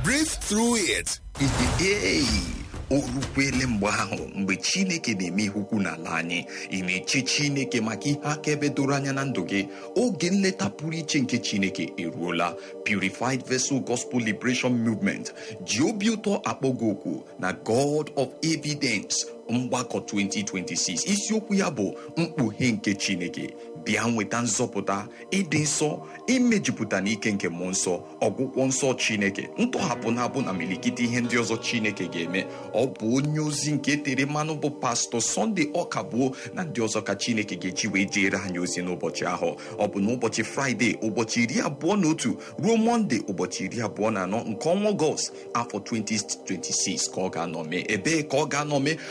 breathe through it. Ee, o rukwele mgbe ahụ mgbe chineke na-eme ihe ukwu n'ala anyị ị na-eche chineke maka ihe akaebe doro anya na ndụ gị oge nleta pụrụ iche nke chineke eruola purified vessel gospel liberation movement ji obi ụtọ akpọ gị oku na god of evidence mgbakọ 2026 isiokwu ya bụ mkpughe nke chineke bịa nweta nzọpụta ịdị nsọ imejupụta n'ike nke mmụọ nsọ ọgwụgwọ nsọ chineke ntọhapụ na abụ na milikite ihe ndị ọzọ chineke ga-eme ọ bụ onye ozi nke tere mmanụ bụ pastọ sọnde ọkabụo na ndị ọzọ ka chineke ga-eji wee jere anyị ozi n'ụbọchị ahụ ọ bụ n'ụbọchị fraịde ụbọchị iri abụọ na otu ruo mọnde ụbọchị iri abụọ na anọ nke ọnwa ọgọst afọ 2026 ka ọ ga-anọ mee ebee ka ọ ga-anọ mee